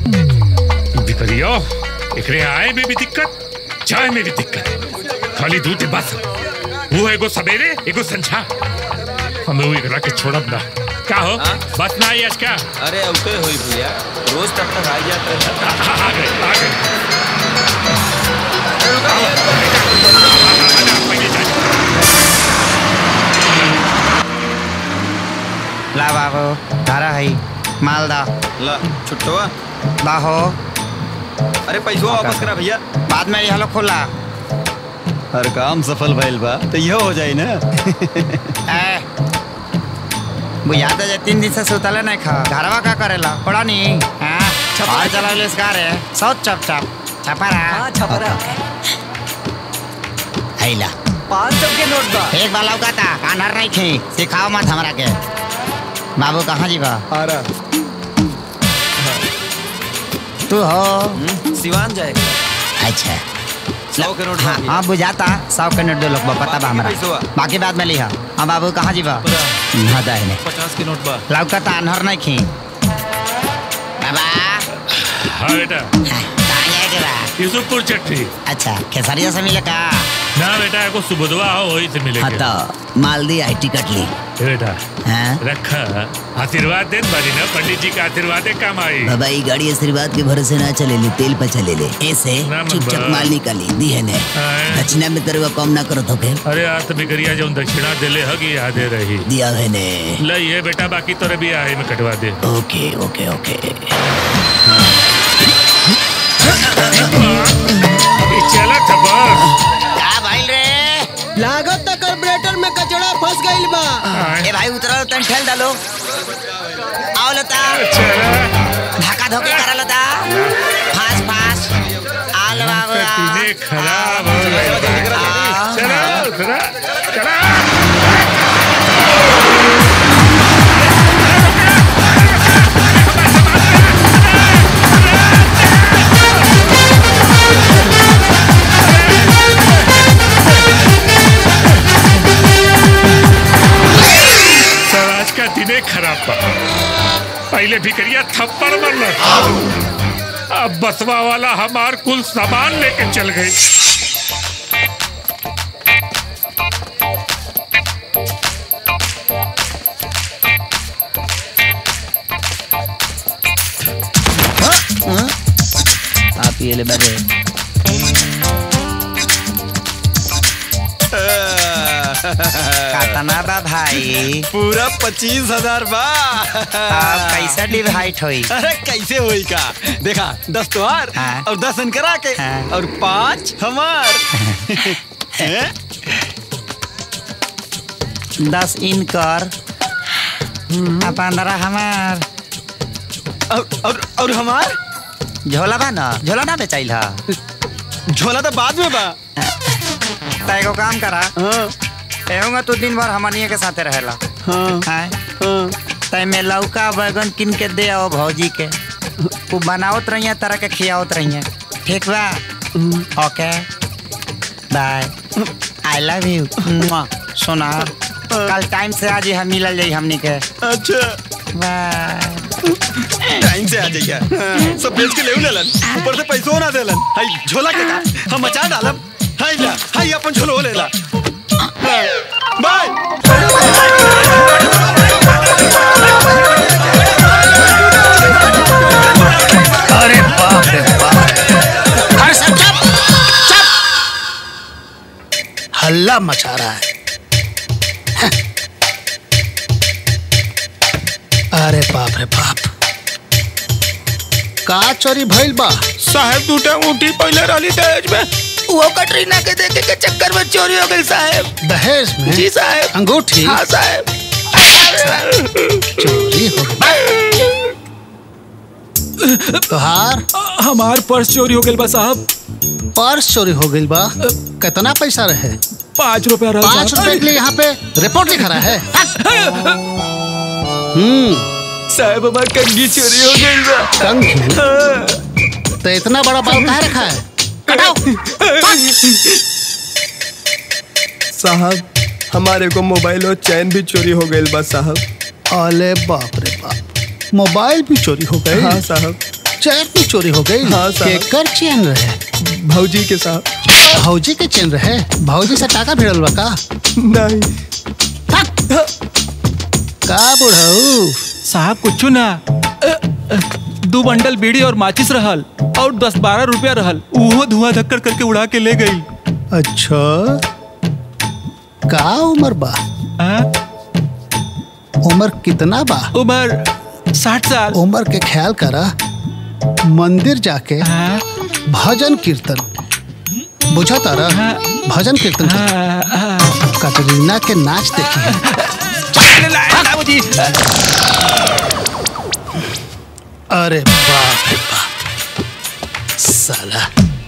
बिकरियो एकरे आए में भी दिक्कत जाए में भी दिक्कत खाली दूध बस वो एगो सवेरे एगो संझा हमें वो एकरा के छोड़ब ना का हो हाँ? बस ना आई आज का अरे औते होई भैया रोज तब तक आ जाते हैं आ आ गए आ गए अरे रुका भैया, आना, पहले जा। ला बाबू धारा है मालदा ला छुट्टवा बाहो अरे पैसा वापस करा भैया बाद में हलो खोला हर काम सफल भइल बा तो इहो हो जाई ना ए बुझा तो जे तीन दिन से सुतले नहीं खा घरवा का करेला पड़ा नहीं हाँ और चला ले इसका रे सब चप चप छपरा हाँ छपरा हैला पाँच सौ के नोट बा एक बार लौका था कानर नहीं थी सिखाओ मत हमरा के बाबू कहाँ जीवा आ रहा तू हो हम्म, सिवान जाएगा अच्छा सौ के नोट हाँ बाकी। हाँ बुझाता सौ के नोट दो लोग बा, पता बा बाकी हमरा पैसवा? बाकी बाद में लिहा हाँ बाबू कहाँ जीवा पूरा हाँ दाहिने पचास के नोट बा लौका था अनहर नहीं खी बाबा हाँ बेटा हाँ, कहाँ जाएके बा यूसुफपुर चट्टी अच्छा खेसरिया से मिले का ना बेटा एगो सुबुधवा हो वही से हाँ मिलेंगे तो मालदी आई टिकट ली ए बेटा हाँ रखा आशीर्वाद देन बारी ना पंडित जी का आशीर्वाद काम आई बाबा ये गाड़ी आशीर्वाद के भरोसे ना चले ले तेल पर चले ले ऐसे ना मन चुपचाप बा। माल निकाली दी है ने हाँ। दक्षिणा में तेरे को कम ना करो तो के अरे आज तो बिकरिया जो दक्षिणा दिले हगी यादे रही दिया है ने ल ये बेटा बाकी तोरे भी आहे में कटवा दे ओके ओके ओके ई चला था बस का भाई रे लागत तक कार्बोरेटर में कचड़ा फंस गइल बा ए भाई उतरो तन ठेल डालो आओ लता चला धक्का धोके करा लता फास फास आल बाबू आ। तीने खराब हो गए आ। चला उतरा चला स्वराज का दिने खराब बा पहले भिकरिया थप्पड़ मरल अब बसवा वाला हमार कुल सामान लेके चल गई आप ये ले बैठे कातना बा भाई पूरा पच्चीस हजार बा अब कैसे डिवाइड होई अरे कैसे होई का देखा दस तोहार हाँ। और दस इनकरा के हाँ। और पाँच हमार हैं? दस इन कर आ पंद्रह हमार और और और हमार झोला बा ना झोला ना बेचाइल हा झोला तो बाद में बा त एगो काम करा हाँ एहूंगा तू दिन भर हमनिए के साथे रहेला हाँ हैं हाँ तय में लौका बैगन किन के दे आओ भौजी के वो बनावत रहिए तरह के खियावत रहिए ठीक बा okay bye I love you सुना कल टाइम से आज हम मिलल जाई हमनी के अच्छा बाय टाइम से आ जाइए हाँ, सब बेच के ले लेलन ऊपर से पैसो ना देलन हाय झोला के का हम मचा डालब हाय ला हाय अपन झोलो लेला हाँ, बाय अरे बाप रे बाप अरे सब चुप चुप हल्ला मचा रहा है अरे बाप रे बाप का चोरी भइल बा साहब टूटा ऊटी पहले रही दहेज में वो कटरीना के देखे के चक्कर में चोरी हो गई साहब दहेज में जी साहब अंगूठी हाँ साहब चोरी हो गई तोहार हमार पर्स चोरी हो गइल बा साहब पर्स चोरी हो गई बा कितना पैसा रहे पाँच रुपया रहा पाँच साहब। रुपए के लिए यहाँ पे रिपोर्ट लिखा रहा है हम्म साहब हमार कंगी चोरी हो गइल बा कंघी तो इतना बड़ा बाल कहाँ रखा है कटाओ साहब हमारे को मोबाइल और चैन भी चोरी हो गई बा साहब अले बाप रे बाप मोबाइल भी चोरी हो गई हाँ साहब चैन भी चोरी हो गई हाँ, साहब। केकर चैन रहे भौजी के साथ भौजी के चैन रहे भौजी से टाका भिड़ल बा का नहीं का बुढ़ऊ साहब कुछ ना अ, अ, दो बंडल बीड़ी और माचिस रहल और दस बारह रुपया रहल उहो धुआं धक्कर करके उड़ा के ले गई अच्छा का उम्र बा आ, उम्र कितना बा उम्र साठ साल उम्र के ख्याल करा मंदिर जाके हाँ, भजन कीर्तन बुझा तारा हाँ। भजन कीर्तन कर हाँ, हाँ। कटरीना के नाच देखी बाबूजी अरे बाप रे बाप साला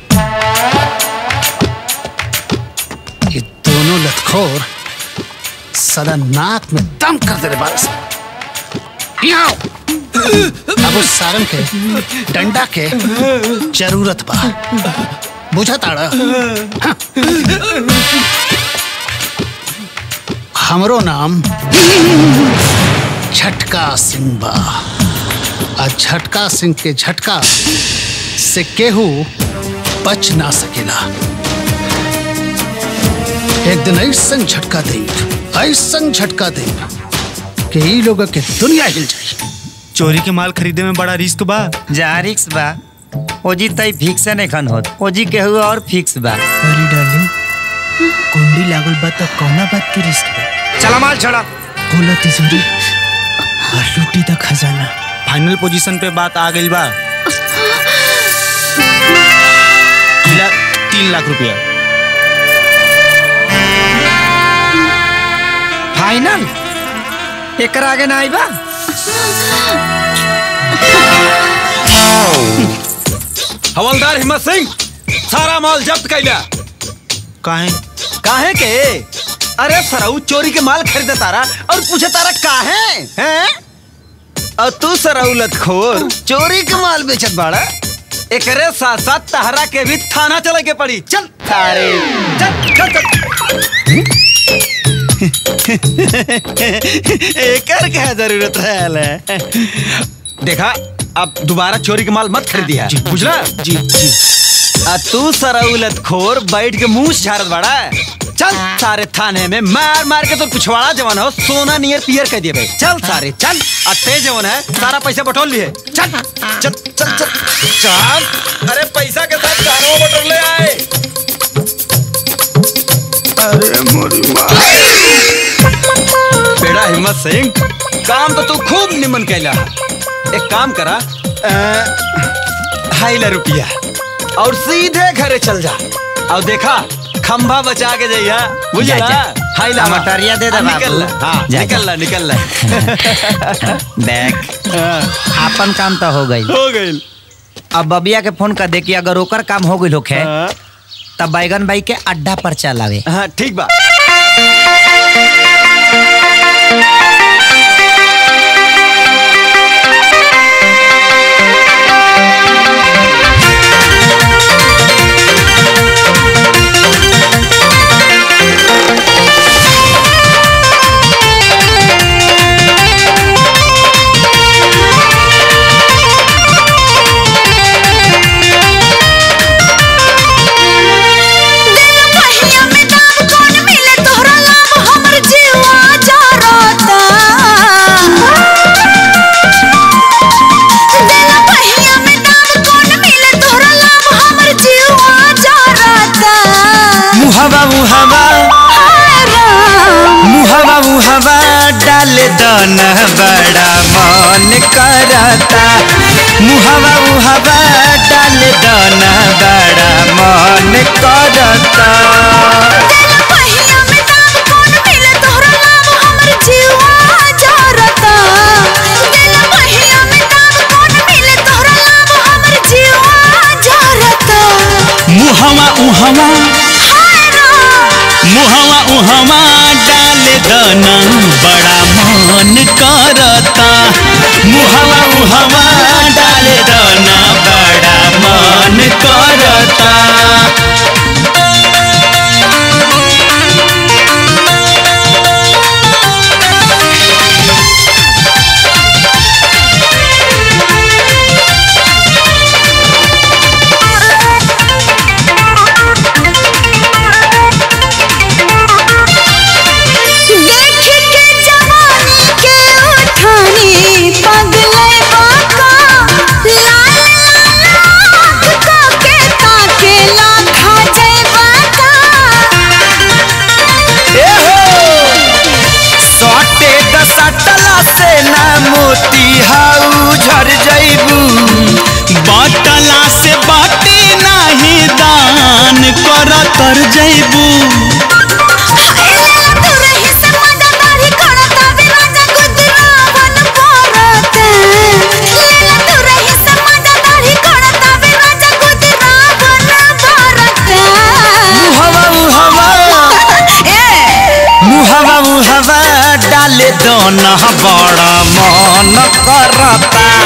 ये दोनों लतखोर साला नाक में दम कर दे रे बारस अब उस सारंग के डंडा के जरूरत बा बुझा ताड़ा हाँ। हमरो नाम झटका सिंह बा आ झटका सिंह के झटका से केहू बच ना सकेला एक दिन ऐसन झटका दे ऐसन झटका दे कि ई लोग के दुनिया हिल जाए चोरी के माल खरीदे में बड़ा रिस्क बा जहाँ रिक्स बा ओजी तई फिक्स नहीं खन होत ओजी के हुआ और फिक्स बा अरे डार्लिंग कुंडी लागल बा त कौना बात के रिस्क बा चला माल छोड़ा खोलो तिजोरी और लूटी द खजाना फाइनल पोजीशन पे बात आ गई बा मिला तीन लाख रुपया फाइनल एकरा आगे ना आई बा हवलदार हिम्मत सिंह सारा माल जब्त कैला काहे काहे के अरे सराऊ चोरी के माल खरीदे तारा और पूछे तारा काहे हैं और तू सराऊ लतखोर चोरी के माल बेचत बाड़ा एकरे साथ साथ तहरा के भी थाना चले के पड़ी चल थारे चल चल चल एकर क्या जरूरत है देखा अब दोबारा चोरी के माल मत खरीदिया बुझला जी जी आ तू सराउलत खोर बैठ के मुंह से झाड़त बड़ा चल सारे थाने में मार मार के तो पिछवाड़ा जवान हो सोना नियर पियर कह दिए भाई चल सारे चल आ तेज जवान है सारा पैसा बटोर लिए चल चल चल चल चल अरे पैसा के साथ जानवर बटोर ले आए बेड़ा हिम्मत सिंह काम तो तू खूब निमन कैला एक काम करा अ, हाई ला रुपया और सीधे घरे चल जा और देखा खंभा बचा के जाइया बुझला जा, जा। हाई ला मटरिया दे दे हाँ, निकल ला बाबू। हाँ जा, जा। निकल ला निकल ला देख आपन काम तो हो गई हो गई अब बबिया के फोन कर दे कि अगर ओकर काम हो गई होखे तब बैगन भाई के अड्डा पर चलावे हाँ ठीक बा पहिया में दाम कौन मिले तोहरा लाभ हमर जीवा जारता दिल पहिया में दाम कौन मिले तोहरा लाभ हमर जीवा जारता मुहवा मुहवा हाय राम मुहवा मुहवा डाल दन बड़ा मन करता मुहवा मुहवा डाल दन बड़ा मन करता पहिया में दाम कौन मिले तोहरा लाभ हमर जीवा जारता दिल पहिया में दाम कौन मिले तोहरा लाभ हमर जीवा जारता मुहवा उहवा हाय राम मुहवा उहवा डाल दना बड़ा मन करता मुहवा उहवा डाल दना बड़ा मन करता दिल मर जैबू मुहवा मुहवा मुहवा मुहवा डाले दोन बड़ा मन करता